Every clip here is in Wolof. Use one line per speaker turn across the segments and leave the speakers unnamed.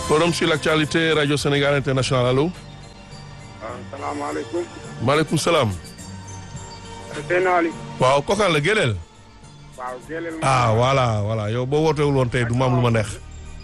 forum sur l'actualité radio Sénégal international allo.
waaw salaamaaleykum.
maaleykum salaam.
Seyna Ali.
waaw kookaan la Gélél.
waaw Gélél.
ah voilà voilà yow boo wootewul woon tey du ma am lu ma neex.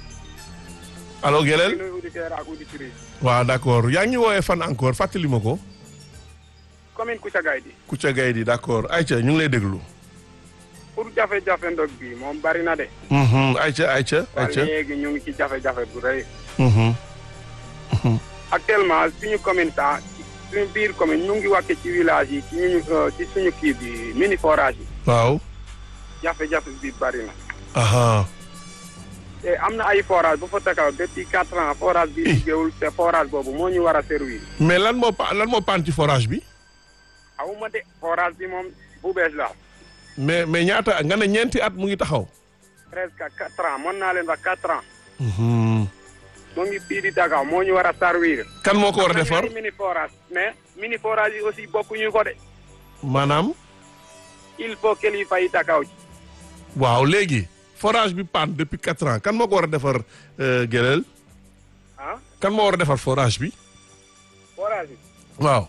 allo Gélél.
nuyu auditeur ak auditrice.
waaw d'accord yaa ngi woowee fan encore fàttali ma ko.
commune Kouthia Gaye
Kouthia Gaye di d'accord Aïcha ñu ngi lay déglu.
pour jafe-jafe ndog bi moom bari na de.
Mhm, Aïcha Aïcha
ba
Aïcha.
léegi ñu ngi ci jafe-jafe bu rëy.
Mhm,
actuellement suñu commune ta suñu biir commune ñu ngi wàcce ci village yi ci ñu ci suñu kii bi mini forage yi.
waaw.
jafe-jafe bi bari na.
aha
te am na ay forage bu fa takaw depuis quatre ans forage bi liggéeyul te forage boobu moo ñu war a servir.
mais lan moo pa lan moo paan ci forage bi.
awuma de forage bi moom bu bees la
mais mais ñaata nga ne ñeenti at mu ngi taxaw.
presque quatre ans mën naa leen wax quatre ans.
Mhm.
mu ngi fii di Dakar moo ñu war a servir.
kan moo ko war a defar
ñaari mini forage mais mini forage yi aussi bokkuñu ko de.
maanaam.
il faut kilifa yi takaw ci.
waaw léegi forage bi panne depuis quatre ans kan moo ko war a defar Gélél
ah
kan moo war a defar forage bi.
forage yi.
waaw.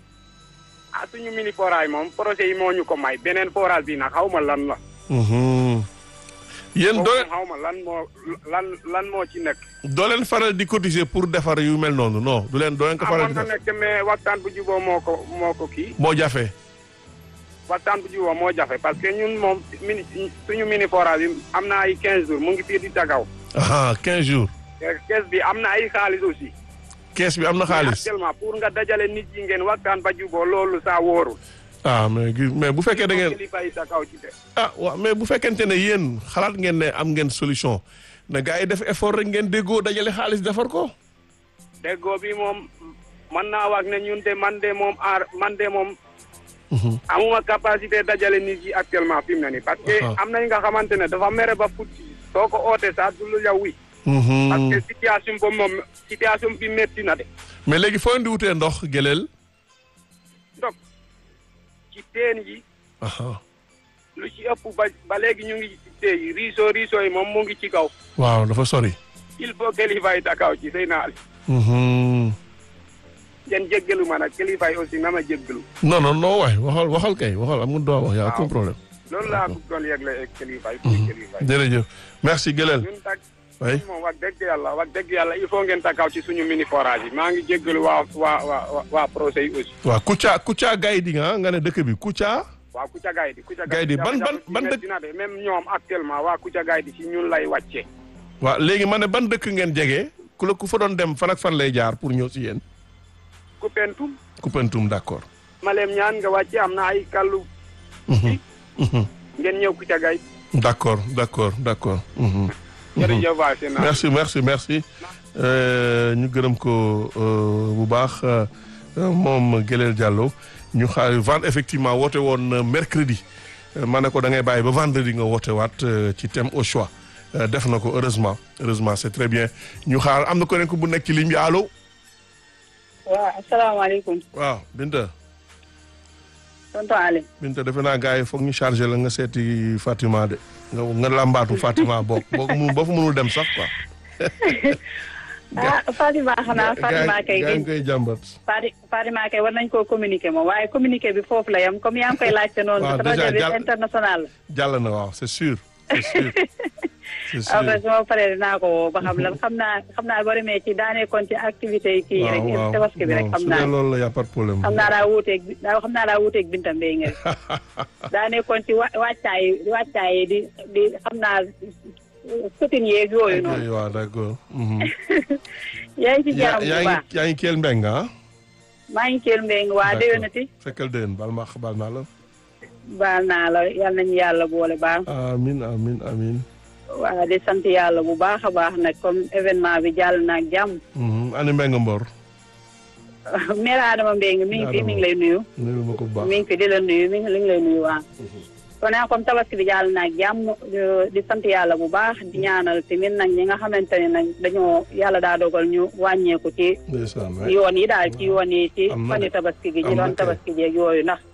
ah suñu mini forage moom projet yi moo ñu ko may beneen forage bi nag xaw ma lan la.
Mhm. yéen doo
boobu xaw ma lan moo lan lan moo ci nekk.
doo leen faral di cotiser pour defar yu mel noonu non du leen doo leen ko faral
amoon
di
na
def
nekk mais waxtaan bu juboo moo ko moo ko kii.
moo jafe.
waxtaan bu juboo moo jafe parce que ñun moom mini suñu mini forage yi am na ay 15 jours mu ngi fii di Dakar.
aha quinze jours.
kees bi am na ay xaalis aussi.
kees bi am na xaalis.
actuellement pour nga dajale nit yi ngeen waxtaan ba juboo loolu saa wóorul.
ah mais gi- mais bu fekkee da ngeen
kilifa yi takaw ci de.
ah waaw mais bu fekkente ne yéen xalaat ngeen ne am ngeen solution na gars yi def effort rek ngeen déggoo dajale xaalis defar ko.
déggoo bi moom mën naa wax ne ñun de man de moom aar man de moom. amuma capacité dajale nit yi actuellement fi mu ne nii. parce que
Aha.
am nañ nga xamante ne dafa mere ba futti soo ko ootee sax du lu yow wi.
Mhm.
parce que situation boobu moom situation bi métti na de.
mais léegi foo leen di wutee ndox Gélél.
donc ci teen yi
aha
lu ci ëpp ba ba léegi ñu ngi ci teen yi riisoo riisoo yi moom mu ngi ci kaw.
waaw dafa sori.
il faut kilifa yi takaw ci sëy naa
Mhm.
ngeen jéggalu ma nag kilifa yi aussi na ma jéggalu.
non non non waay waxal waxal kay waxal am nga droit wax yaa aucun
Waaw.
problème.
loolu laa bëggoon yëgle ak kilifa yi. pour kilifa yi.
jërëjëf merci Gélél.
ñun tak
oui
moom wax dëgg yàlla wax dëgg yàlla il faut ngeen takaw ci suñu mini forage yi maa ngi jéggalu waa waa waa waa projet yi aussi.
waaw Kouthia Kouthia Gaye di nga nga ne dëkk bi Kouthia.
waa Kouthia Gaye di Kouthia
Gaye di ban- ban- ban dëkk-
dina de même ñoom actuellement waa Kouthia Gaye di ci ñun lay wàcce
waaw léegi ma ne ban dëkk ngeen jege ku la ku fa doon dem fan ak fan lay jaar pour ñëw si yéen.
Koupentoum
Koupentoum d'accord.
Malem ñaan nga wàcce am na ay kàllu
Mhm. Mhm.
ngeen ñëw Kouthia Gaye
d'accord d'accord d'accord. Mhm.
jërëjëf waa seen
merci merci merci Euh, ñu gërëm ko euh, bu baax euh, moom Gélél Diallo ñu xaar vendre effectivement woote woon euh, mercredi Euh, ma ne ko da ngay bàyyi ba vendredi nga woote waat euh, ci thème au choix Euh, def na ko heureusement heureusement c'est très bien ñu xaar am na ko nekk bu nekk ci ligne bi allo
waaw asalaamaaleykum
waaw Binta
tonton Ali
Binta defe naa gars yi foog ñu chargé la nga seeti Fatima de nga nga làmbaatu Fatima bokk boo ko mun boo fa mënul dem sax quoi.
ah Fatima xanaa Fatima kay
gaa ngi koy jàmbat.
Fati Fatima kay war nañ koo communiquer moom waaye communiquer bi foofu la yam comme yaa ngi koy laajte noonu.
Waaw,
rajo
déjà
bi
jàll-
international la.
jàll na waaw c'est sûr c'est sûr c'est sûr
après su ma paree dinaa ko woo ba xam lan xam naa xam naa boo demee ci daanee kon ci activité yi kii yi rek tabaski bi rek xam
su
naa
dee loolu la y a pas de problème
xam naa daa wuuteeg bi daa xam naa daa wuuteeg binta mbéy nga daa nekkoon ci wa wàccaay wàccaay yi di di xam naa soutine yeeg yooyu noonu
waaw d'accord mhm.
yaa ngi ci
yaa
jaram bu
yaa
baax
ngi yaa ngi keel mbeng ah
maa ngi keel mbéy waa
D'accord.
déwénati
fekkal déwén baal ma baal naa la
baal naa la yal nañu yàlla boole baal
amin amin amin
waa di sant yàlla bu baax a baax nag comme événement bi jàll na ak jàmm
Mhm. ani mbeng mbor
mère Adama Mbengue mi ngi fi mi ngi lay nuyu
nuyu ma ko bu baax
mi ngi fi di la nuyu mi ngi li ngi lay nuyu waa kon nag comme tabaski bi jàll na ak jàmm euh, di sant yàlla bu baax di ñaanal tamit nag ñi nga xamante ne nag dañoo yàlla daa dogal ñu wàññeeku ci
ndeysaan waay.
yoon yi daal ci yoon yi ci
Am na
fani
de.
tabaski gi
Am
ñi
na
doon
kay.
tabaski jeeg yooyu ndax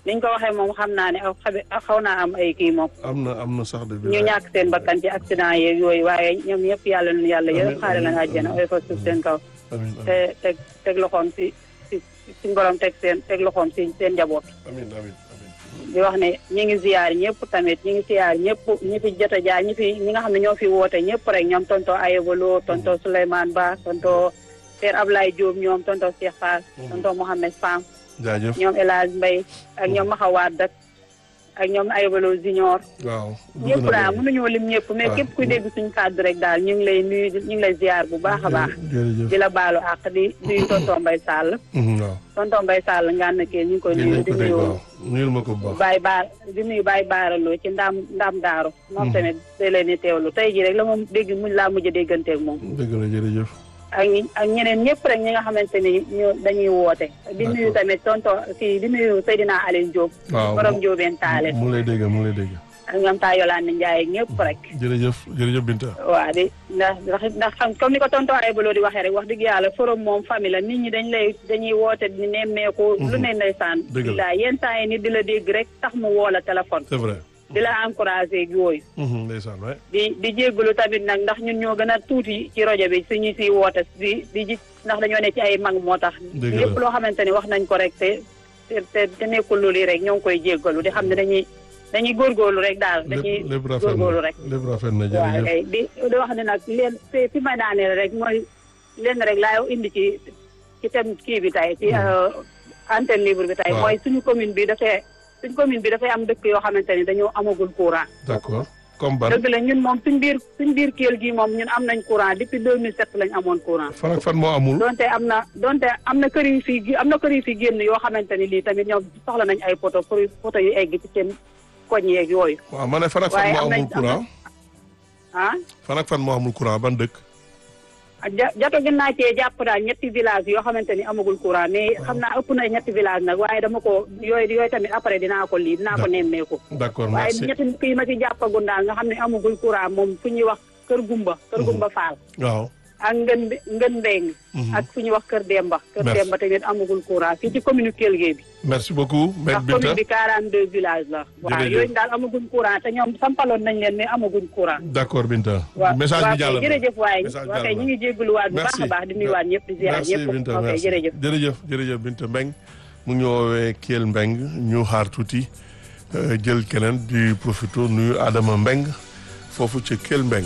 niñ ko waxee moom xam naa ne aw xabe xaw naa am ay kii moom
am na am na sax de.
ñu ñàkk seen bakkan ci accident yeeg yooyu waaye ñoom ñëpp yàlla na yàlla
Amiin,
yërëm xaare leen
amiin,
àjjana
amiin.
oy fa suuf seen kaw
amiin
te teg teg loxoom si si suñ borom teg seen teg loxoom si seen njaboot
amiin amiin amiin.
di wax ne ñi ngi ziyaar ñëpp tamit ñi ngi ziyaar ñëpp ñi fi jot a jaar ñi fi ñi nga xam ne ñoo fi woote ñëpp rek ñoom tonto Ayebolo tonto Souleymane Ba tonto Père Ablaye Diop ñoom tonto Cheikh Fall tonto Mohamed Fam
jaajëf
ñoom El Hadj Mbaye ak ñoom Maxawaat Dak ak ñoom Ayebolo Junior
waaw.
ñëpp daal mënuñoo lim ñëpp mais
waaw.
képp kuy dégg suñu kàddu rek daal ñu ngi lay nuyu ñu ngi lay ziyaar bu baax a baax
jërëjëf.
di la baalu àq di nuyu tonto Mbaye Sall
Mhm, waaw.
tonto Mbaye Sall ngaan na kee ñu ngi koy
dégg
nuyu
nañ
di
ko dégg
nuyu
waaw. nuyul ma ko bu baax.
Baye Baar di nuyu Baye Baaraloo ci ndaam ndaam daaru moom tamit day leen di teewlu tey jii rek la moom dégg muñ laa mujj a dégganteeg moom
dëgg la jërëjëf.
ak ñi ak ñeneen ñëpp rek ñi nga xamante ni ñu dañuy woote di nuyu
D'accord.
tamit tonto kii di nuyu Seydina Aline Diop
waaw
borom Diobène Taale
mu ngi lay dégg mu ngi lay dégg.
ak ñoom taa Yolande Ndiaye ak ñëpp rek
jërëjëf jërëjëf Binta.
waa di ndax ndax ndax xam comme ni ko tonto Aybaloo di waxee rek wax dëgg yàlla forum moom famille la nit ñi dañ lay dañuy woote di nemmeeku lu ne ndeysaan
Dëgg la.
billaay yenn saa yi nit di la dégg rek tax mu woo la téléphone
c'est vrai.
di la encouragé ak yooyu
Mhm, ndeysaan waay.
di di jéggalu tamit nag ndax ñun ñoo gën a tuuti ci rajo bi suñu si woote di di ji ndax dañoo ne ci ay mag moo tax
Dëgg la.
lépp loo xamante ni wax nañ ko rek te te te te nekkul lu lii rek ñoo ngi koy jéggalu di xam ne dañuy dañuy góorgóorlu rek daal dañuy
lépp lépp rafet
góorgóorlu
na
rek
lépp rafet na
waaw
jërëjëf.
kay di di wax ne nag leen fi fi may daaneel rek mooy leen rek laay indi ci ci thème kii bi tey ci antenne libre bi tey
Waaw.
mooy suñu commune bi dafay suñu commune bi dafay am dëkk yoo xamante ni dañoo amagul courant
d'accord comme ban.
dëgg la ñun moom suñ biir suñ biir Kell gi moom ñun am nañ courant depuis 2007 lañ amoon courant
fan ak fan moo amul.
donte am na donte am na kër yu fi am na kër yu fi génn yoo xamante ni lii tamit ñoom soxla nañ ay poto pour poto yu egg ci seen koñ yeeg yooyu
waaw ma ne fan ak fan
waaye
moo
am nañ-
amul courant.
ah
fan ak fan moo amul courant ban dëkk.
ja jato gën naa cee jàpp daal ñetti village yoo xamante ni amagul courant mais xam naa ëpp na ñetti village nag waaye dama ko yooyu yooyu tamit après dinaa ko lii dinaa ko
D'accord.
nemmeeku
d'accord
waaye
merci.
ñetti kii ma ci jàppagun daal nga xam ne amagul courant moom fu ñuy wax kër gumba kër gumba faal
waaw.
ak ngën ngën mbéng
Mhm.
ak fu ñuy wax kër Demba kër
Merci.
Demba tamit amagul courant fii ci commune Kell Gueye bi
merci beaucoup maître
ndax commune
Binta.
bi 42 villages la waaw
Jërëjëf.
yooyu daal amaguñ courant te ñoom sampaloon nañ leen mais amaguñ courant
d'accord Binta.
waaw
message
waaw
bi jàll
kay
na.
jërëjëf waaye
Message
waaw kay
jàll
ñu
na.
ngi jégaluwaat bu baax a baax di nuyuwaat ñëpp di ziar
merci
ñëpp
Binta
ok
merci
jërëjëf
jërëjëf jërëjëf Binta Mbeng mu ngi ñu woowee Kell Mbeng ñu xaar tuuti euh, jël keneen di profito nuyu Adama Mbeng foofu ci Kell Mbeng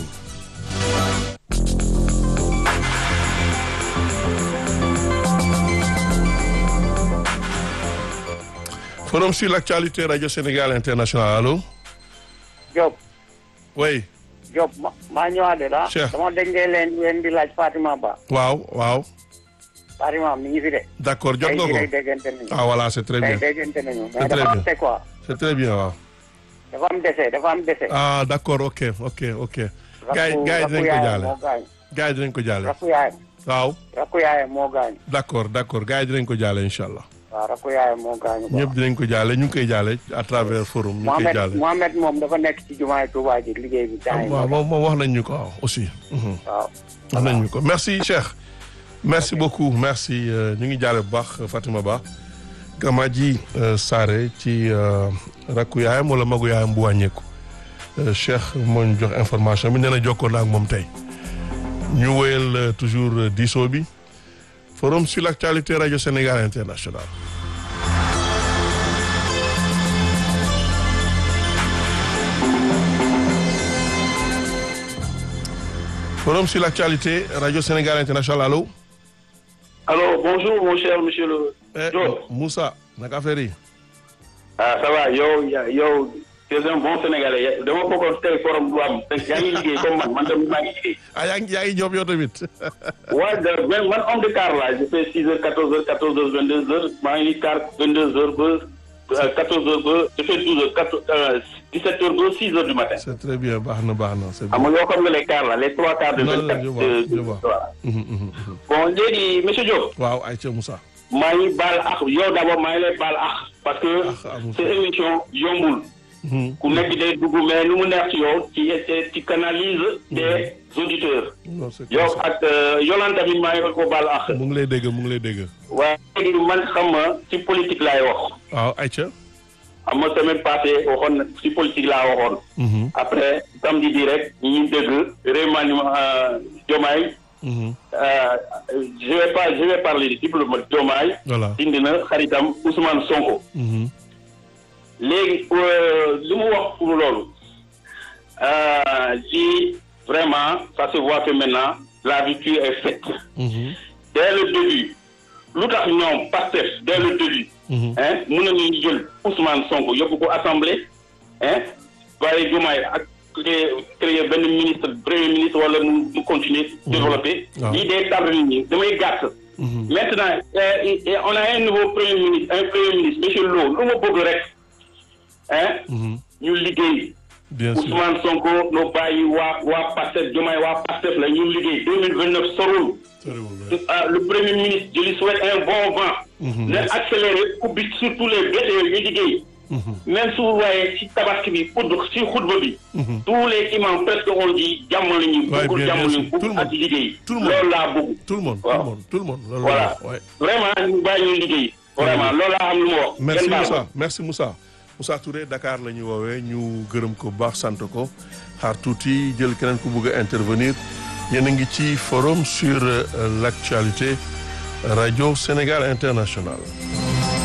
forum sur l'actualité radio Sénégal international allo
Diop
oui
Diop ma maa ñëwaat de la.
Cheikh.
dama dégg ngeen leen leen di laaj Fatima Ba.
waaw waaw
Fatima mi ngi fi de.
d'accord jot
tey
nga
jii
ko
rek déggante nañu.
ah voilà c'est très
tey
bien
déggante nañu.
C'est
mais
très
dafa
bien.
am te quoi.
c'est très bien waaw
dafa am dese dafa am dese.
ah d'accord ok ok ok gars yi
rakku
gars yi
rakku
dinañ ko
yaayam
jaale
moo gaañ.
gars yi dinañ ko jaale
rakku yaayam
waaw
rakku yaayam moo gaañ.
d'accord d'accord gars yi dinañ ko jaale incha allah
waaw rakku yaayam moo gaañ.
ñëpp dinañ ko jaale ñu ngi koy jaale à travers forum ñu ngi koy
Mohamed
jaale
Mohamed moom dafa nekk ci jumaay Touba ji liggéey bi. temps yi
waaw moom moom wax nañ ñu ko waaw aussi mhm.
waaw.
wax nañ ñu ko merci Cheikh merci beaucoup merci euh, ñu ngi jaale bu baax Fatima Ba Kamaji euh, Sare ci euh, rakku yaayam wala magu yaayam bu wàññeeku Euh, Cheikh moo ñu jox information bi nee na jokkoon na ak moom tey ñu wéyal euh, toujours euh, diisoo bi forum sur l'actualité radio Sénégal international forum sur l'actualité radio Sénégal international allo
Alors, bonjour, mon cher monsieur le.
eh,
Diop.
Moussa naka affaire yi
Ah, ça va, yo, ya- yo, tu es un bon Sénégalais. Ya- dama bokkoon tey forum bu am. yaa ngi liggéey comme man, man tamit maa ngi liggéey.
ah yaa ngi yaa ngi job yow tamit
Ouais, de- man, man, homme de car là, je fais 6 heures, 14 heures, 14 heures, 22 heures. maa ngi car 22 heures ba euh, 14 heures ba, je fais 12 heures, 14, euh, 17 heures ba 6 heures du matin.
c'est très bien baax na baax na c'est
xam
bien
nga yoo xam nga les cars là, les trois quarts de
Non, non,
24
je vois,
de-
je vois.
voilà.
Mhm, mhm, mhm.
Bon, léegi, monsieur Diop.
waaw Aïcha Moussa
maa ngi baal ak yow d'abord maa ngi lay baal ak parce que
Ah, amul
sa émission yombul
Mhm.
ku nekk day dugg mais nu mu neex ci yow ci ci canalise des auditeurs
non c'est
yow
comme ça.
ak euh, Yolande tamit maa ngi ko baal ak
mu ngi lay dégg mu ngi lay dégg
waaye léegi man xam ma ci politique laay wax
waaw Aïcha
am na semaine passée waxoon na si politique laa waxoon.
Mhm.
après samedi bi rek ñu dégg remaniement Diomaye.
Mhm.
euh, je vais pas je vais parler de diplomate Diomaye.
voilà
dindi na xaritam Ousmane Sonko.
Mhm.
léegi euh, li mu wax pour loolu euh, lii vraiment ça se voit que maintenant la rupture est faite.
Mhm.
dès le début lu tax ñoom Pastef dès le début.
Mhm.
hein mën nañu jël Ousmane Sonko yóbbu ko assemblée hein bàyyi Diomaye ak créer créer benn ministre premier ministre wala mu mu continuer développer.
waaw.
lii day tardé nit ñi damay gàtt.
Mhm.
maintenant euh, et- et on a un nouveau premier ministre un premier ministre monsieur Lo lu ma bëgg rek hein
Mhm.
ñu liggéey.
bien sûr
Ousmane Sonko no bàyyi waa waa Pastef Diomaye waa Pastef la ñu liggéey deux mille vingt neuf sorul.
soriwul ouais.
Ah, le premier ministre je lui souhaite un bon vent.
Mhm.
na accéléré ubbi surtout les BTE ñu liggéey.
Mhm.
même su waaye ci tabaski bi udd ci xutba bi.
Mhm.
tous les imams presque on dit jàmm la ñu.
Ouais,
bëggul
bien,
jàmm
bien
la
sûr.
ñu
Tout le
bëgg ak
monde.
liggéey.
Tout le monde.
loolu laa bëgg.
tout le monde tout
Waaw.
le monde tout le monde loolu
voilà
la wax, ouais.
vraiment ñu bàyyi ñu liggéey. vraiment loolu laa xam lu ma wax.
merci
Ngeen baal ma.
Moussa merci Moussa Moussa Touré Dakar la ñu woowee ñu gërëm ko bu baax sant ko xaar tuuti jël keneen ku bëgg a intervenir yéen a ngi ci forum sur euh, l'actualité radio Sénégal International